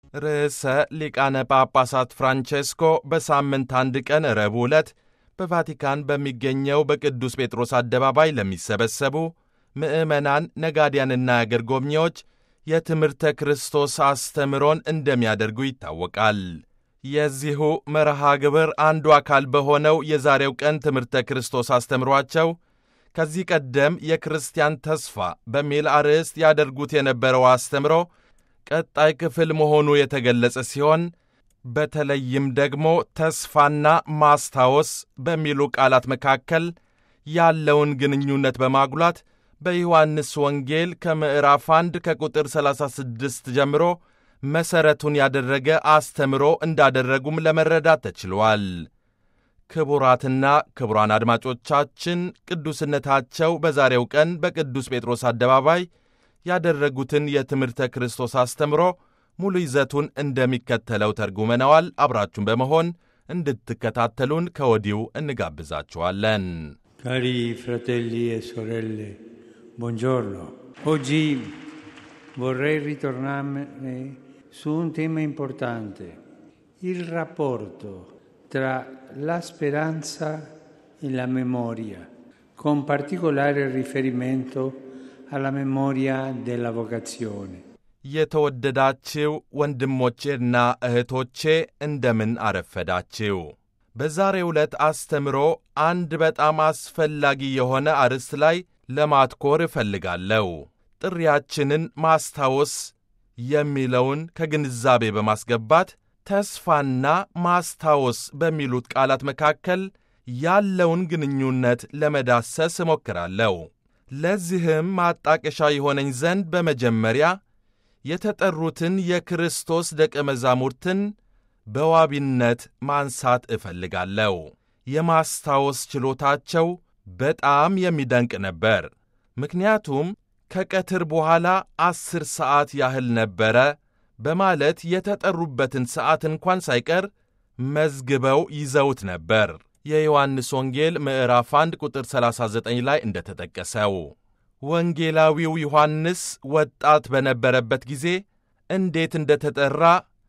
ርዕሰ ሊቃነ ጳጳሳት ፍራንቼስኮ በሳምንት አንድ ቀን ረቡዕ ዕለት በቫቲካን በሚገኘው በቅዱስ ጴጥሮስ አደባባይ ለሚሰበሰቡ ምዕመናን፣ ነጋዲያንና አገር ጎብኚዎች የትምህርተ ክርስቶስ አስተምሮን እንደሚያደርጉ ይታወቃል። የዚሁ መርሃ ግብር አንዱ አካል በሆነው የዛሬው ቀን ትምህርተ ክርስቶስ አስተምሯቸው ከዚህ ቀደም የክርስቲያን ተስፋ በሚል አርዕስት ያደርጉት የነበረው አስተምሮ ቀጣይ ክፍል መሆኑ የተገለጸ ሲሆን በተለይም ደግሞ ተስፋና ማስታወስ በሚሉ ቃላት መካከል ያለውን ግንኙነት በማጉላት በዮሐንስ ወንጌል ከምዕራፍ 1 ከቁጥር 36 ጀምሮ መሠረቱን ያደረገ አስተምሮ እንዳደረጉም ለመረዳት ተችሏል። ክቡራትና ክቡራን አድማጮቻችን ቅዱስነታቸው በዛሬው ቀን በቅዱስ ጴጥሮስ አደባባይ ያደረጉትን የትምህርተ ክርስቶስ አስተምሮ ሙሉ ይዘቱን እንደሚከተለው ተርጉመነዋል። አብራችሁን በመሆን እንድትከታተሉን ከወዲሁ እንጋብዛችኋለን። ካሪ ፍራቴሊ e sorelle, buongiorno. Oggi vorrei ritornare su un tema importante, il rapporto tra la speranza e la memoria, con particolare riferimento alla memoria della vocazione. የተወደዳችው ወንድሞቼና እህቶቼ እንደምን አረፈዳችው። በዛሬው ዕለት አስተምሮ አንድ በጣም አስፈላጊ የሆነ አርዕስት ላይ ለማትኮር እፈልጋለሁ። ጥሪያችንን ማስታወስ የሚለውን ከግንዛቤ በማስገባት ተስፋና ማስታወስ በሚሉት ቃላት መካከል ያለውን ግንኙነት ለመዳሰስ እሞክራለሁ። ለዚህም ማጣቀሻ የሆነኝ ዘንድ በመጀመሪያ የተጠሩትን የክርስቶስ ደቀ መዛሙርትን በዋቢነት ማንሳት እፈልጋለሁ። የማስታወስ ችሎታቸው በጣም የሚደንቅ ነበር። ምክንያቱም ከቀትር በኋላ ዐሥር ሰዓት ያህል ነበረ በማለት የተጠሩበትን ሰዓት እንኳን ሳይቀር መዝግበው ይዘውት ነበር። የዮሐንስ ወንጌል ምዕራፍ 1 ቁጥር 39 ላይ እንደተጠቀሰው ወንጌላዊው ዮሐንስ ወጣት በነበረበት ጊዜ እንዴት እንደተጠራ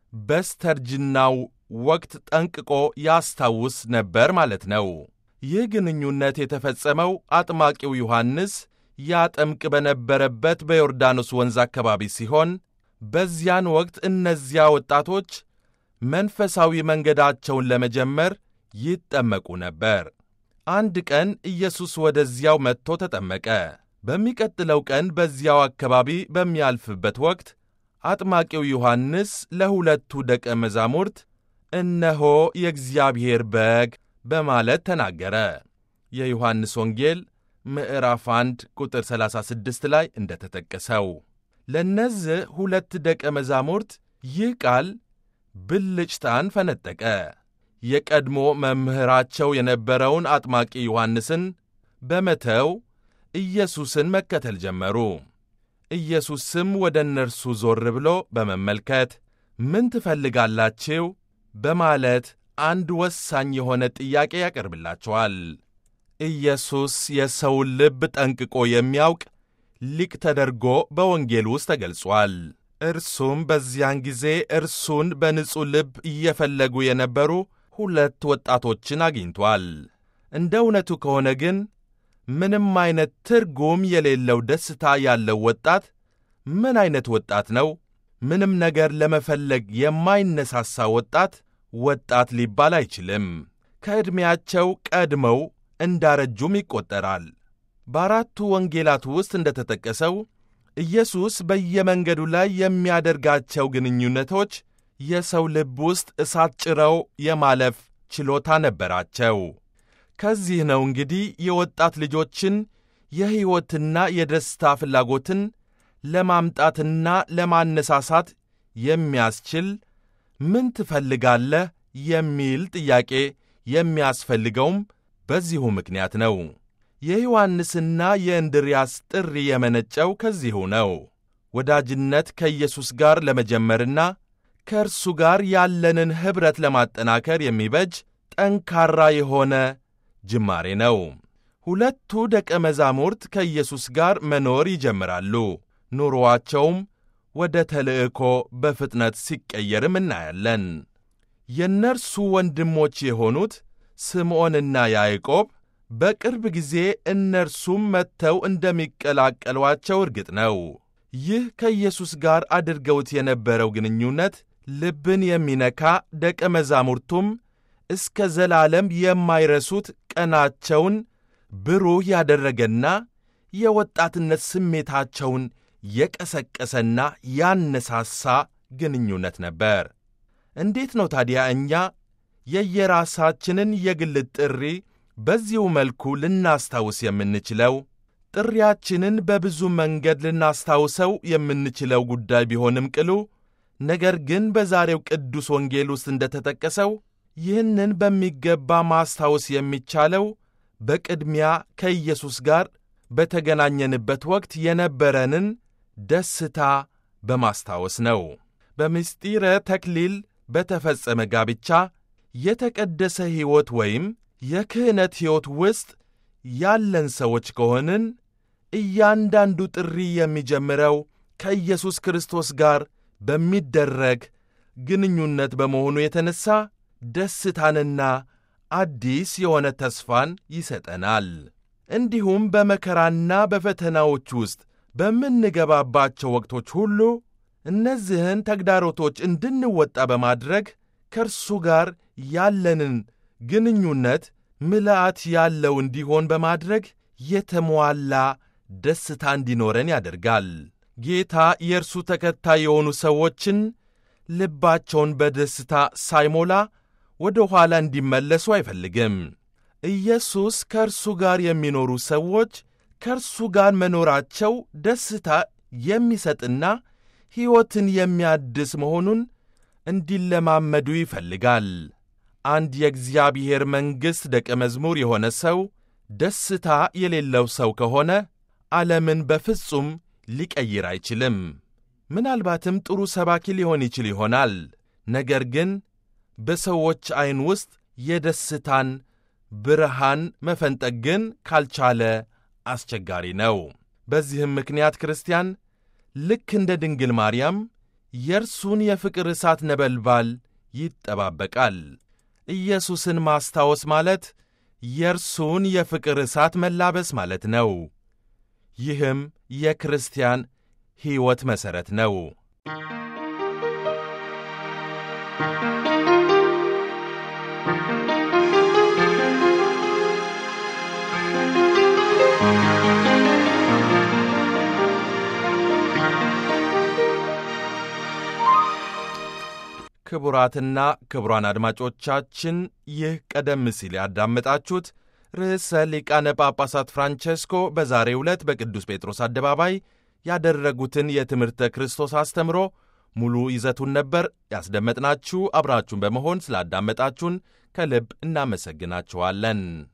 በስተርጅናው ወቅት ጠንቅቆ ያስታውስ ነበር ማለት ነው። ይህ ግንኙነት የተፈጸመው አጥማቂው ዮሐንስ ያጠምቅ በነበረበት በዮርዳኖስ ወንዝ አካባቢ ሲሆን በዚያን ወቅት እነዚያ ወጣቶች መንፈሳዊ መንገዳቸውን ለመጀመር ይጠመቁ ነበር። አንድ ቀን ኢየሱስ ወደዚያው መጥቶ ተጠመቀ። በሚቀጥለው ቀን በዚያው አካባቢ በሚያልፍበት ወቅት አጥማቂው ዮሐንስ ለሁለቱ ደቀ መዛሙርት እነሆ የእግዚአብሔር በግ በማለት ተናገረ። የዮሐንስ ወንጌል ምዕራፍ 1 ቁጥር 36 ላይ እንደተጠቀሰው ለእነዚህ ሁለት ደቀ መዛሙርት ይህ ቃል ብልጭታን ፈነጠቀ። የቀድሞ መምህራቸው የነበረውን አጥማቂ ዮሐንስን በመተው ኢየሱስን መከተል ጀመሩ። ኢየሱስም ወደ እነርሱ ዞር ብሎ በመመልከት ምን ትፈልጋላችሁ? በማለት አንድ ወሳኝ የሆነ ጥያቄ ያቀርብላቸዋል። ኢየሱስ የሰውን ልብ ጠንቅቆ የሚያውቅ ሊቅ ተደርጎ በወንጌል ውስጥ ተገልጿል። እርሱም በዚያን ጊዜ እርሱን በንጹሕ ልብ እየፈለጉ የነበሩ ሁለት ወጣቶችን አግኝቷል። እንደ እውነቱ ከሆነ ግን ምንም አይነት ትርጉም የሌለው ደስታ ያለው ወጣት ምን አይነት ወጣት ነው? ምንም ነገር ለመፈለግ የማይነሳሳ ወጣት ወጣት ሊባል አይችልም። ከዕድሜያቸው ቀድመው እንዳረጁም ይቆጠራል። በአራቱ ወንጌላት ውስጥ እንደተጠቀሰው ኢየሱስ በየመንገዱ ላይ የሚያደርጋቸው ግንኙነቶች የሰው ልብ ውስጥ እሳት ጭረው የማለፍ ችሎታ ነበራቸው። ከዚህ ነው እንግዲህ የወጣት ልጆችን የሕይወትና የደስታ ፍላጎትን ለማምጣትና ለማነሳሳት የሚያስችል ምን ትፈልጋለህ የሚል ጥያቄ የሚያስፈልገውም በዚሁ ምክንያት ነው። የዮሐንስና የእንድርያስ ጥሪ የመነጨው ከዚሁ ነው። ወዳጅነት ከኢየሱስ ጋር ለመጀመርና ከእርሱ ጋር ያለንን ኅብረት ለማጠናከር የሚበጅ ጠንካራ የሆነ ጅማሬ ነው። ሁለቱ ደቀ መዛሙርት ከኢየሱስ ጋር መኖር ይጀምራሉ። ኑሮአቸውም ወደ ተልእኮ በፍጥነት ሲቀየርም እናያለን። የእነርሱ ወንድሞች የሆኑት ስምዖንና ያዕቆብ በቅርብ ጊዜ እነርሱም መጥተው እንደሚቀላቀሏቸው እርግጥ ነው። ይህ ከኢየሱስ ጋር አድርገውት የነበረው ግንኙነት ልብን የሚነካ ደቀ መዛሙርቱም እስከ ዘላለም የማይረሱት ቀናቸውን ብሩህ ያደረገና የወጣትነት ስሜታቸውን የቀሰቀሰና ያነሳሳ ግንኙነት ነበር። እንዴት ነው ታዲያ እኛ የየራሳችንን የግል ጥሪ በዚሁ መልኩ ልናስታውስ የምንችለው? ጥሪያችንን በብዙ መንገድ ልናስታውሰው የምንችለው ጉዳይ ቢሆንም ቅሉ ነገር ግን በዛሬው ቅዱስ ወንጌል ውስጥ እንደተጠቀሰው ይህንን በሚገባ ማስታወስ የሚቻለው በቅድሚያ ከኢየሱስ ጋር በተገናኘንበት ወቅት የነበረንን ደስታ በማስታወስ ነው። በምስጢረ ተክሊል በተፈጸመ ጋብቻ የተቀደሰ ሕይወት ወይም የክህነት ሕይወት ውስጥ ያለን ሰዎች ከሆንን እያንዳንዱ ጥሪ የሚጀምረው ከኢየሱስ ክርስቶስ ጋር በሚደረግ ግንኙነት በመሆኑ የተነሣ ደስታንና አዲስ የሆነ ተስፋን ይሰጠናል። እንዲሁም በመከራና በፈተናዎች ውስጥ በምንገባባቸው ወቅቶች ሁሉ እነዚህን ተግዳሮቶች እንድንወጣ በማድረግ ከእርሱ ጋር ያለንን ግንኙነት ምልአት ያለው እንዲሆን በማድረግ የተሟላ ደስታ እንዲኖረን ያደርጋል። ጌታ የእርሱ ተከታይ የሆኑ ሰዎችን ልባቸውን በደስታ ሳይሞላ ወደ ኋላ እንዲመለሱ አይፈልግም። ኢየሱስ ከእርሱ ጋር የሚኖሩ ሰዎች ከእርሱ ጋር መኖራቸው ደስታ የሚሰጥና ሕይወትን የሚያድስ መሆኑን እንዲለማመዱ ይፈልጋል። አንድ የእግዚአብሔር መንግሥት ደቀ መዝሙር የሆነ ሰው ደስታ የሌለው ሰው ከሆነ ዓለምን በፍጹም ሊቀይር አይችልም። ምናልባትም ጥሩ ሰባኪ ሊሆን ይችል ይሆናል። ነገር ግን በሰዎች ዐይን ውስጥ የደስታን ብርሃን መፈንጠቅ ግን ካልቻለ አስቸጋሪ ነው። በዚህም ምክንያት ክርስቲያን ልክ እንደ ድንግል ማርያም የእርሱን የፍቅር እሳት ነበልባል ይጠባበቃል። ኢየሱስን ማስታወስ ማለት የእርሱን የፍቅር እሳት መላበስ ማለት ነው። ይህም የክርስቲያን ሕይወት መሠረት ነው። ክቡራትና ክቡራን አድማጮቻችን ይህ ቀደም ሲል ያዳመጣችሁት ርዕሰ ሊቃነ ጳጳሳት ፍራንቼስኮ በዛሬው ዕለት በቅዱስ ጴጥሮስ አደባባይ ያደረጉትን የትምህርተ ክርስቶስ አስተምሮ ሙሉ ይዘቱን ነበር ያስደመጥናችሁ። አብራችሁን በመሆን ስላዳመጣችሁን ከልብ እናመሰግናችኋለን።